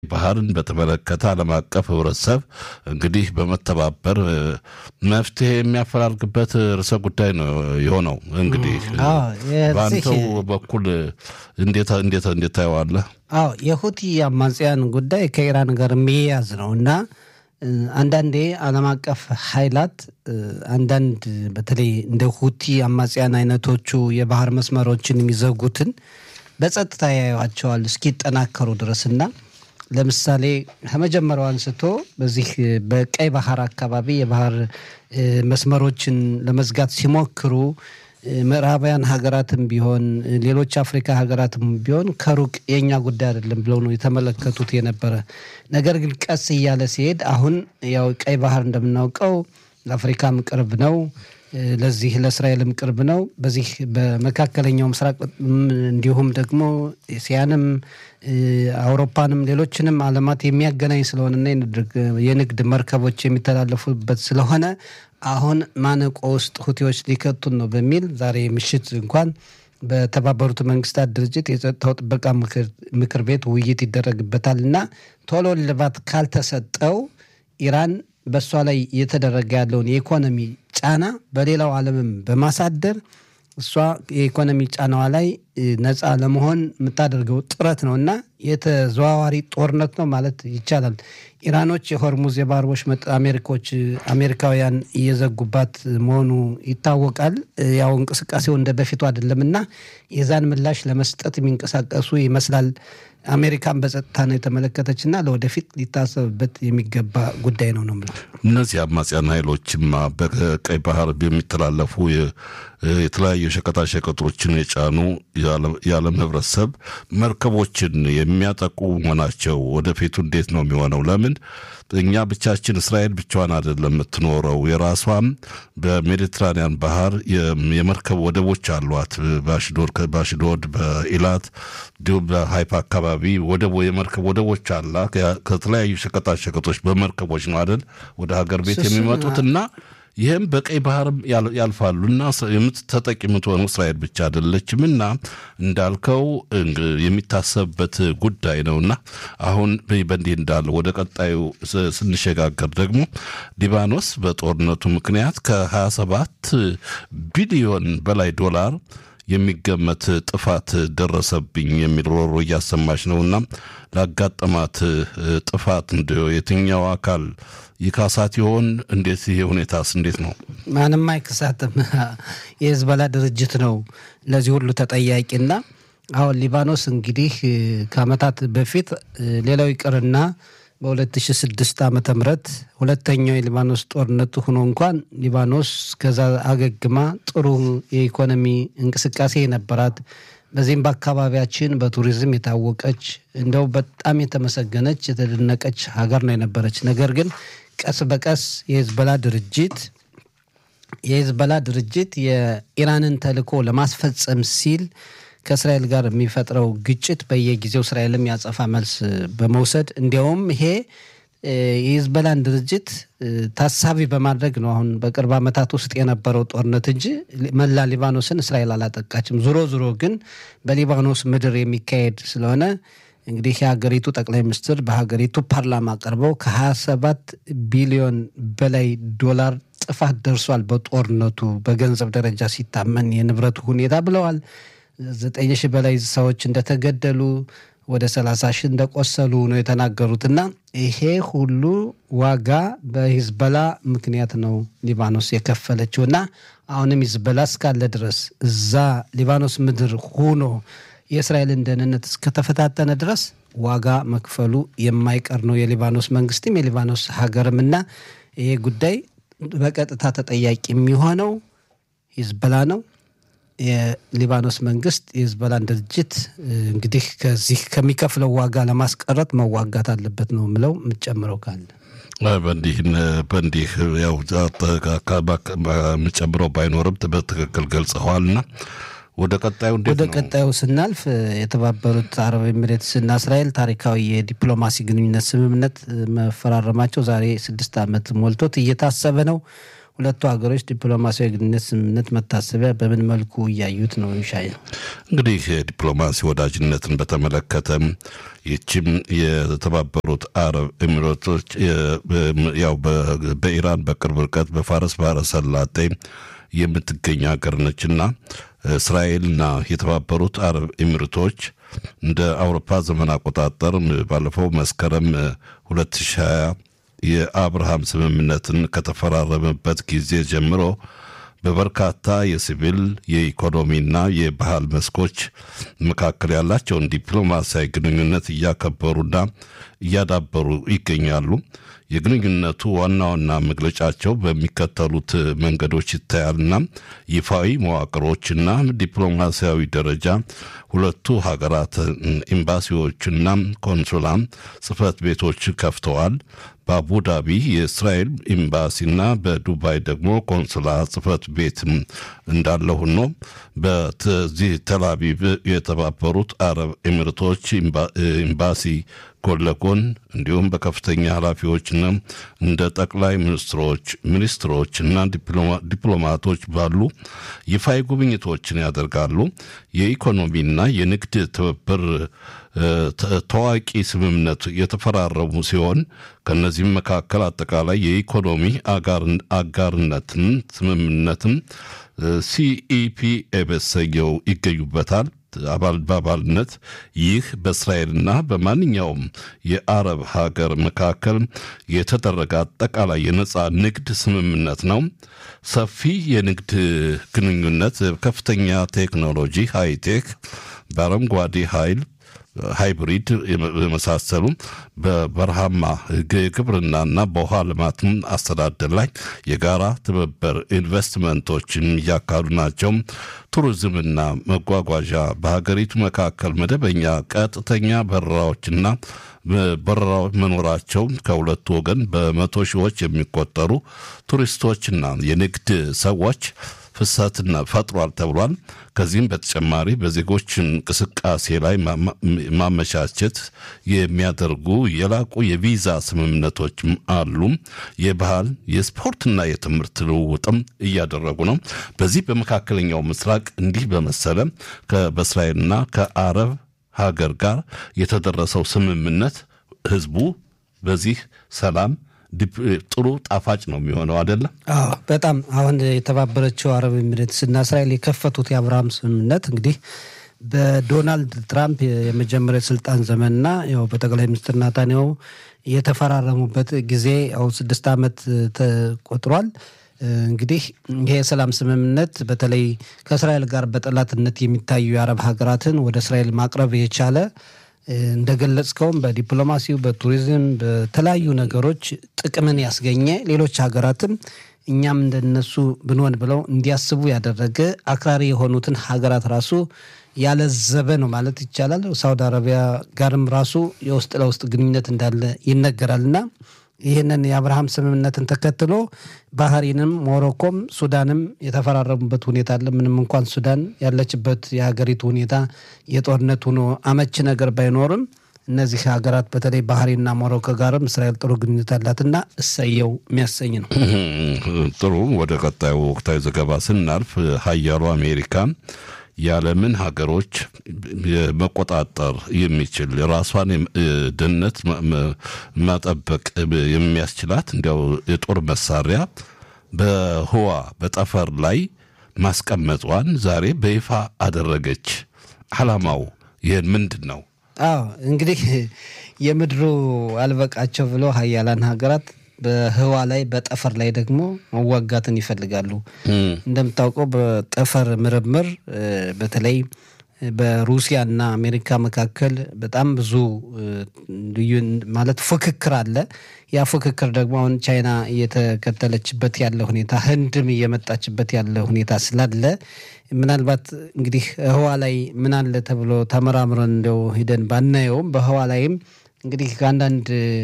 ባህርን በተመለከተ ዓለም አቀፍ ህብረተሰብ እንግዲህ በመተባበር መፍትሄ የሚያፈላልግበት ርዕሰ ጉዳይ ነው የሆነው። እንግዲህ በአንተው በኩል እንዴት እንዴት እንዴት ታየዋለህ? አዎ የሁቲ አማጽያን ጉዳይ ከኢራን ጋር የሚያያዝ ነው እና አንዳንዴ ዓለም አቀፍ ኃይላት አንዳንድ በተለይ እንደ ሁቲ አማጽያን አይነቶቹ የባህር መስመሮችን የሚዘጉትን በጸጥታ ያዩዋቸዋል እስኪጠናከሩ ድረስና ለምሳሌ ከመጀመሪያው አንስቶ በዚህ በቀይ ባህር አካባቢ የባህር መስመሮችን ለመዝጋት ሲሞክሩ ምዕራባውያን ሀገራትም ቢሆን ሌሎች አፍሪካ ሀገራትም ቢሆን ከሩቅ የእኛ ጉዳይ አይደለም ብለው ነው የተመለከቱት የነበረ። ነገር ግን ቀስ እያለ ሲሄድ አሁን ያው ቀይ ባህር እንደምናውቀው ለአፍሪካም ቅርብ ነው፣ ለዚህ ለእስራኤልም ቅርብ ነው። በዚህ በመካከለኛው ምስራቅ እንዲሁም ደግሞ ኤስያንም አውሮፓንም ሌሎችንም ዓለማት የሚያገናኝ ስለሆነና የንግድ መርከቦች የሚተላለፉበት ስለሆነ አሁን ማነቆ ውስጥ ሁቲዎች ሊከቱን ነው በሚል ዛሬ ምሽት እንኳን በተባበሩት መንግስታት ድርጅት የጸጥታው ጥበቃ ምክር ቤት ውይይት ይደረግበታል እና ቶሎ ልባት ካልተሰጠው ኢራን በእሷ ላይ እየተደረገ ያለውን የኢኮኖሚ ጫና በሌላው ዓለምም በማሳደር እሷ የኢኮኖሚ ጫናዋ ላይ ነፃ ለመሆን የምታደርገው ጥረት ነው እና የተዘዋዋሪ ጦርነት ነው ማለት ይቻላል። ኢራኖች የሆርሙዝ የባህር ወሽመጥ አሜሪኮች አሜሪካውያን እየዘጉባት መሆኑ ይታወቃል። ያው እንቅስቃሴው እንደ በፊቱ አይደለም እና የዛን ምላሽ ለመስጠት የሚንቀሳቀሱ ይመስላል። አሜሪካን በጸጥታ ነው የተመለከተች እና ለወደፊት ሊታሰብበት የሚገባ ጉዳይ ነው ነው የምለው። እነዚህ አማጽያን ኃይሎችማ በቀይ ባህር የሚተላለፉ የተለያዩ ሸቀጣሸቀጦችን የጫኑ የዓለም ህብረተሰብ መርከቦችን የሚያጠቁ መሆናቸው ወደፊቱ እንዴት ነው የሚሆነው? ለምን እኛ ብቻችን እስራኤል ብቻዋን አይደለም የምትኖረው። የራሷም በሜዲትራኒያን ባህር የመርከብ ወደቦች አሏት። በአሽዶድ፣ በኢላት እንዲሁም በሀይፋ አካባቢ ወደቦ የመርከብ ወደቦች አላ ከተለያዩ ሸቀጣሸቀጦች በመርከቦች ነው አይደል ወደ ሀገር ቤት የሚመጡት እና ይህም በቀይ ባህርም ያልፋሉ እና ተጠቂ የምትሆነው እስራኤል ብቻ አይደለችም እና እንዳልከው የሚታሰብበት ጉዳይ ነውና አሁን በእንዲህ እንዳለ ወደ ቀጣዩ ስንሸጋገር ደግሞ ሊባኖስ በጦርነቱ ምክንያት ከ27 ቢሊዮን በላይ ዶላር የሚገመት ጥፋት ደረሰብኝ የሚል ሮሮ እያሰማች ነውና ላጋጠማት ጥፋት እንደ የትኛው አካል ይካሳት ይሆን? እንዴት ይሄ ሁኔታስ እንዴት ነው? ማንም አይክሳትም። የህዝበላ ድርጅት ነው ለዚህ ሁሉ ተጠያቂና አሁን ሊባኖስ እንግዲህ ከአመታት በፊት ሌላው ይቅርና በ2006 ዓመተ ምህረት ሁለተኛው የሊባኖስ ጦርነቱ ሆኖ እንኳን ሊባኖስ ከዛ አገግማ ጥሩ የኢኮኖሚ እንቅስቃሴ የነበራት በዚህም በአካባቢያችን በቱሪዝም የታወቀች እንደው በጣም የተመሰገነች የተደነቀች ሀገር ነው የነበረች። ነገር ግን ቀስ በቀስ የሂዝቦላ ድርጅት የሂዝቦላ ድርጅት የኢራንን ተልዕኮ ለማስፈጸም ሲል ከእስራኤል ጋር የሚፈጥረው ግጭት በየጊዜው እስራኤልም ያጸፋ መልስ በመውሰድ እንዲያውም ይሄ የሂዝቦላን ድርጅት ታሳቢ በማድረግ ነው አሁን በቅርብ ዓመታት ውስጥ የነበረው ጦርነት እንጂ መላ ሊባኖስን እስራኤል አላጠቃችም። ዞሮ ዞሮ ግን በሊባኖስ ምድር የሚካሄድ ስለሆነ እንግዲህ የሀገሪቱ ጠቅላይ ሚኒስትር በሀገሪቱ ፓርላማ ቀርበው ከ27 ቢሊዮን በላይ ዶላር ጥፋት ደርሷል በጦርነቱ በገንዘብ ደረጃ ሲታመን የንብረቱ ሁኔታ ብለዋል። ዘጠኝ ሺህ በላይ ሰዎች እንደተገደሉ ወደ ሰላሳ ሺህ እንደቆሰሉ ነው የተናገሩት እና ይሄ ሁሉ ዋጋ በሂዝበላ ምክንያት ነው ሊባኖስ የከፈለችው እና አሁንም ሂዝበላ እስካለ ድረስ እዛ ሊባኖስ ምድር ሆኖ የእስራኤልን ደህንነት እስከተፈታተነ ድረስ ዋጋ መክፈሉ የማይቀር ነው የሊባኖስ መንግስትም የሊባኖስ ሀገርም እና ይሄ ጉዳይ በቀጥታ ተጠያቂ የሚሆነው ሂዝበላ ነው። የሊባኖስ መንግስት የሂዝቦላን ድርጅት እንግዲህ ከዚህ ከሚከፍለው ዋጋ ለማስቀረት መዋጋት አለበት ነው የምለው። የምጨምረው ካለ በእንዲህ በእንዲህ ያው የምጨምረው ባይኖርም በትክክል ገልጸዋልና ወደ ቀጣዩ እንዴት ወደ ነው? ቀጣዩ ስናልፍ የተባበሩት አረብ ኤሚሬትስና እስራኤል ታሪካዊ የዲፕሎማሲ ግንኙነት ስምምነት መፈራረማቸው ዛሬ ስድስት ዓመት ሞልቶት እየታሰበ ነው። ሁለቱ ሀገሮች ዲፕሎማሲያዊ ግንኙነት ስምምነት መታሰቢያ በምን መልኩ እያዩት ነው? ይሻይ ነው እንግዲህ ዲፕሎማሲ ወዳጅነትን በተመለከተ ይችም የተባበሩት አረብ ኤሚሬቶች ያው በኢራን በቅርብ ርቀት በፋረስ ባህረ ሰላጤ የምትገኝ ሀገር ነችና እስራኤልና የተባበሩት አረብ ኤሚሬቶች እንደ አውሮፓ ዘመን አቆጣጠር ባለፈው መስከረም 2020 የአብርሃም ስምምነትን ከተፈራረመበት ጊዜ ጀምሮ በበርካታ የሲቪል የኢኮኖሚና የባህል መስኮች መካከል ያላቸውን ዲፕሎማሲያዊ ግንኙነት እያከበሩና እያዳበሩ ይገኛሉ። የግንኙነቱ ዋና ዋና መግለጫቸው በሚከተሉት መንገዶች ይታያልና ይፋዊ መዋቅሮችና ዲፕሎማሲያዊ ደረጃ ሁለቱ ሀገራት ኤምባሲዎችና ኮንሱላ ጽህፈት ቤቶች ከፍተዋል። በአቡዳቢ የእስራኤል ኤምባሲና በዱባይ ደግሞ ኮንሱላ ጽህፈት ቤት እንዳለ ሆኖ በዚህ ተላቪቭ የተባበሩት አረብ ኤሚሬቶች ኤምባሲ ጎን ለጎን እንዲሁም በከፍተኛ ኃላፊዎችና እንደ ጠቅላይ ሚኒስትሮች ሚኒስትሮች እና ዲፕሎማቶች ባሉ ይፋዊ ጉብኝቶችን ያደርጋሉ። የኢኮኖሚና የንግድ ትብብር ታዋቂ ስምምነት የተፈራረሙ ሲሆን ከነዚህም መካከል አጠቃላይ የኢኮኖሚ አጋርነትን ስምምነትም ሲኢፒ በሰየው ይገኙበታል። አባል በአባልነት ይህ በእስራኤልና በማንኛውም የአረብ ሀገር መካከል የተደረገ አጠቃላይ የነፃ ንግድ ስምምነት ነው። ሰፊ የንግድ ግንኙነት፣ ከፍተኛ ቴክኖሎጂ፣ ሃይቴክ፣ በአረንጓዴ ኃይል ሃይብሪድ የመሳሰሉ በበረሃማ ግብርናና በውሃ ልማት አስተዳደር ላይ የጋራ ትብብር ኢንቨስትመንቶችን እያካሉ ናቸው። ቱሪዝምና መጓጓዣ በሀገሪቱ መካከል መደበኛ ቀጥተኛ በረራዎችና በረራዎች መኖራቸው ከሁለቱ ወገን በመቶ ሺዎች የሚቆጠሩ ቱሪስቶችና የንግድ ሰዎች ፍሰትና ፈጥሯል ተብሏል። ከዚህም በተጨማሪ በዜጎች እንቅስቃሴ ላይ ማመቻቸት የሚያደርጉ የላቁ የቪዛ ስምምነቶችም አሉ። የባህል የስፖርትና የትምህርት ልውውጥም እያደረጉ ነው። በዚህ በመካከለኛው ምስራቅ እንዲህ በመሰለ በእስራኤልና ከአረብ ሀገር ጋር የተደረሰው ስምምነት ህዝቡ በዚህ ሰላም ጥሩ ጣፋጭ ነው የሚሆነው አይደለም? አዎ በጣም አሁን የተባበረችው አረብ ኤሚሬትስ እና እስራኤል የከፈቱት የአብርሃም ስምምነት እንግዲህ በዶናልድ ትራምፕ የመጀመሪያ ስልጣን ዘመንና ያው በጠቅላይ ሚኒስትር ናታንያሁ የተፈራረሙበት ጊዜ ያው ስድስት ዓመት ተቆጥሯል። እንግዲህ ይሄ የሰላም ስምምነት በተለይ ከእስራኤል ጋር በጠላትነት የሚታዩ የአረብ ሀገራትን ወደ እስራኤል ማቅረብ የቻለ እንደገለጽከውም በዲፕሎማሲው፣ በቱሪዝም፣ በተለያዩ ነገሮች ጥቅምን ያስገኘ ሌሎች ሀገራትም እኛም እንደነሱ ብንሆን ብለው እንዲያስቡ ያደረገ አክራሪ የሆኑትን ሀገራት ራሱ ያለዘበ ነው ማለት ይቻላል። ሳውዲ አረቢያ ጋርም ራሱ የውስጥ ለውስጥ ግንኙነት እንዳለ ይነገራል እና ይህንን የአብርሃም ስምምነትን ተከትሎ ባህሪንም ሞሮኮም ሱዳንም የተፈራረሙበት ሁኔታ አለ። ምንም እንኳን ሱዳን ያለችበት የሀገሪቱ ሁኔታ የጦርነት ሆኖ አመቺ ነገር ባይኖርም እነዚህ ሀገራት በተለይ ባህሪና ሞሮኮ ጋርም እስራኤል ጥሩ ግንኙነት አላትና እሰየው የሚያሰኝ ነው። ጥሩ። ወደ ቀጣዩ ወቅታዊ ዘገባ ስናልፍ ሀያሉ አሜሪካ የዓለምን ሀገሮች መቆጣጠር የሚችል ራሷን ደህንነት መጠበቅ የሚያስችላት እንዲያው የጦር መሳሪያ በህዋ በጠፈር ላይ ማስቀመጧን ዛሬ በይፋ አደረገች። ዓላማው ይህን ምንድን ነው? አዎ እንግዲህ የምድሩ አልበቃቸው ብሎ ሀያላን ሀገራት በህዋ ላይ በጠፈር ላይ ደግሞ መዋጋትን ይፈልጋሉ። እንደምታውቀው በጠፈር ምርምር በተለይ በሩሲያና አሜሪካ መካከል በጣም ብዙ ልዩ ማለት ፉክክር አለ። ያ ፉክክር ደግሞ አሁን ቻይና እየተከተለችበት ያለ ሁኔታ፣ ህንድም እየመጣችበት ያለ ሁኔታ ስላለ ምናልባት እንግዲህ ህዋ ላይ ምን አለ ተብሎ ተመራምረን እንደው ሂደን ባናየውም በህዋ ላይም እንግዲህ ከአንዳንድ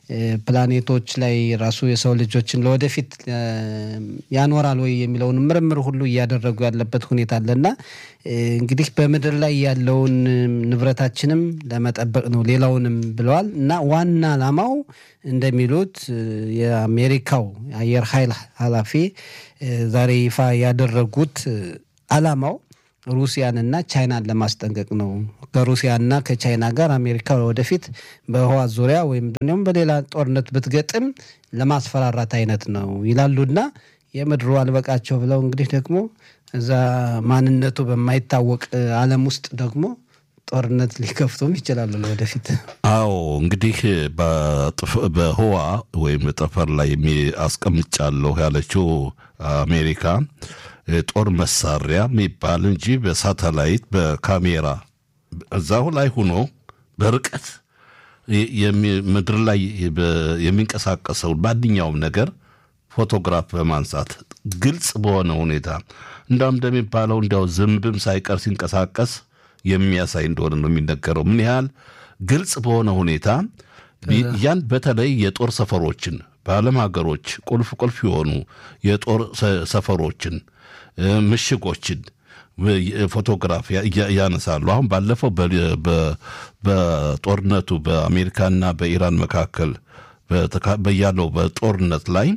ፕላኔቶች ላይ ራሱ የሰው ልጆችን ለወደፊት ያኖራል ወይ የሚለውን ምርምር ሁሉ እያደረጉ ያለበት ሁኔታ አለና እንግዲህ በምድር ላይ ያለውን ንብረታችንም ለመጠበቅ ነው ሌላውንም ብለዋል እና ዋና ዓላማው እንደሚሉት የአሜሪካው የአየር ኃይል ኃላፊ ዛሬ ይፋ ያደረጉት ዓላማው ሩሲያንና ቻይናን ለማስጠንቀቅ ነው። ከሩሲያና ከቻይና ጋር አሜሪካ ወደፊት በህዋ ዙሪያ ወይም ደግሞ በሌላ ጦርነት ብትገጥም ለማስፈራራት አይነት ነው ይላሉና የምድሩ አልበቃቸው ብለው እንግዲህ ደግሞ እዛ ማንነቱ በማይታወቅ ዓለም ውስጥ ደግሞ ጦርነት ሊከፍቱም ይችላሉ ለወደፊት። አዎ እንግዲህ በህዋ ወይም ጠፈር ላይ አስቀምጫለሁ ያለችው አሜሪካ ጦር መሳሪያ የሚባል እንጂ በሳተላይት በካሜራ እዛው ላይ ሆኖ በርቀት ምድር ላይ የሚንቀሳቀሰውን ማንኛውም ነገር ፎቶግራፍ በማንሳት ግልጽ በሆነ ሁኔታ እንዳውም እንደሚባለው እንዲያው ዝንብም ሳይቀር ሲንቀሳቀስ የሚያሳይ እንደሆነ ነው የሚነገረው። ምን ያህል ግልጽ በሆነ ሁኔታ ያን በተለይ የጦር ሰፈሮችን በዓለም ሀገሮች ቁልፍ ቁልፍ የሆኑ የጦር ሰፈሮችን ምሽጎችን ፎቶግራፍ ያነሳሉ። አሁን ባለፈው በጦርነቱ በአሜሪካና በኢራን መካከል በያለው በጦርነት ላይ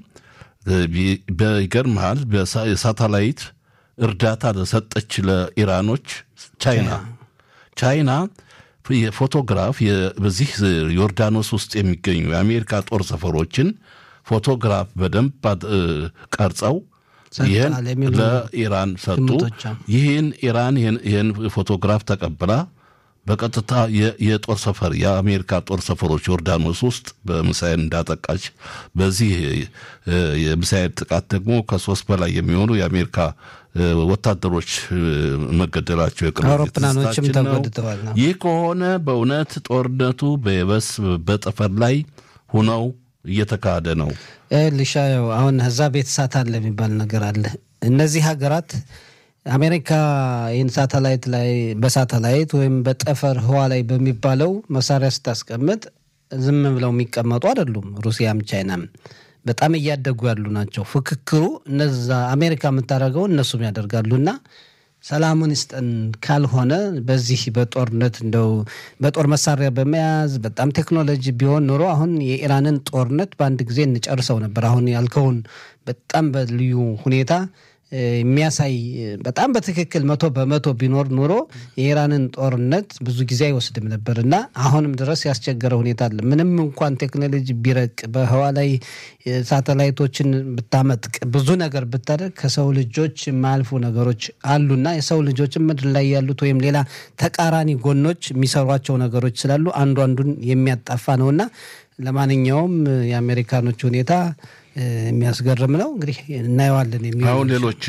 በይገርምሃል የሳተላይት እርዳታ ለሰጠች ለኢራኖች ቻይና ቻይና የፎቶግራፍ በዚህ ዮርዳኖስ ውስጥ የሚገኙ የአሜሪካ ጦር ሰፈሮችን ፎቶግራፍ በደንብ ቀርጸው ይህን ለኢራን ሰጡ። ይህን ኢራን ይህን ፎቶግራፍ ተቀብላ በቀጥታ የጦር ሰፈር የአሜሪካ ጦር ሰፈሮች ዮርዳኖስ ውስጥ በሚሳኤል እንዳጠቃች፣ በዚህ የሚሳኤል ጥቃት ደግሞ ከሶስት በላይ የሚሆኑ የአሜሪካ ወታደሮች መገደላቸው የቅርብ አውሮፕላኖችም ተጎድተዋል። ይህ ከሆነ በእውነት ጦርነቱ በየበስ በጠፈር ላይ ሁነው እየተካሄደ ነው። ልሻየው አሁን እዛ ቤት ሳት አለ የሚባል ነገር አለ። እነዚህ ሀገራት አሜሪካ ይህን ሳተላይት ላይ በሳተላይት ወይም በጠፈር ህዋ ላይ በሚባለው መሳሪያ ስታስቀምጥ ዝም ብለው የሚቀመጡ አይደሉም። ሩሲያም ቻይናም በጣም እያደጉ ያሉ ናቸው። ፍክክሩ እነዛ አሜሪካ የምታደርገው እነሱም ያደርጋሉና ሰላሙን ይስጠን ካልሆነ በዚህ በጦርነት እንደው በጦር መሳሪያ በመያዝ በጣም ቴክኖሎጂ ቢሆን ኖሮ አሁን የኢራንን ጦርነት በአንድ ጊዜ እንጨርሰው ነበር። አሁን ያልከውን በጣም በልዩ ሁኔታ የሚያሳይ በጣም በትክክል መቶ በመቶ ቢኖር ኑሮ የኢራንን ጦርነት ብዙ ጊዜ አይወስድም ነበር እና አሁንም ድረስ ያስቸገረ ሁኔታ አለ። ምንም እንኳን ቴክኖሎጂ ቢረቅ በህዋ ላይ ሳተላይቶችን ብታመጥቅ ብዙ ነገር ብታደርግ ከሰው ልጆች የማያልፉ ነገሮች አሉና የሰው ልጆችን ምድር ላይ ያሉት ወይም ሌላ ተቃራኒ ጎኖች የሚሰሯቸው ነገሮች ስላሉ አንዱ አንዱን የሚያጣፋ ነውና ለማንኛውም የአሜሪካኖች ሁኔታ የሚያስገርም ነው። እንግዲህ እናየዋለን። የሚ አሁን ሌሎች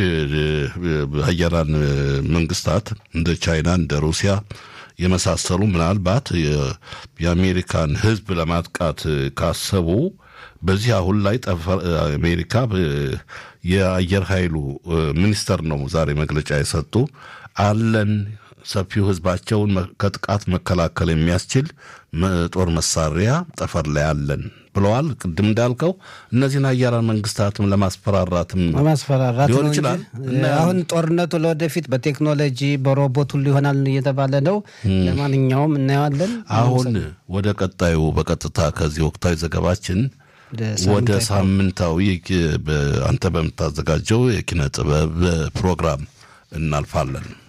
ሀያላን መንግስታት እንደ ቻይና እንደ ሩሲያ የመሳሰሉ ምናልባት የአሜሪካን ሕዝብ ለማጥቃት ካሰቡ በዚህ አሁን ላይ አሜሪካ የአየር ኃይሉ ሚኒስተር ነው ዛሬ መግለጫ የሰጡ አለን ሰፊው ህዝባቸውን ከጥቃት መከላከል የሚያስችል ጦር መሳሪያ ጠፈር ላይ አለን ብለዋል። ቅድም እንዳልከው እነዚህን ሀያላን መንግስታትም ለማስፈራራትም ለማስፈራራት ሊሆን ነው ይችላል። እንጂ አሁን ጦርነቱ ለወደፊት በቴክኖሎጂ በሮቦት ሁሉ ይሆናል እየተባለ ነው። ለማንኛውም እናየዋለን። አሁን ወደ ቀጣዩ በቀጥታ ከዚህ ወቅታዊ ዘገባችን ወደ ሳምንታዊ አንተ በምታዘጋጀው የኪነ ጥበብ ፕሮግራም እናልፋለን።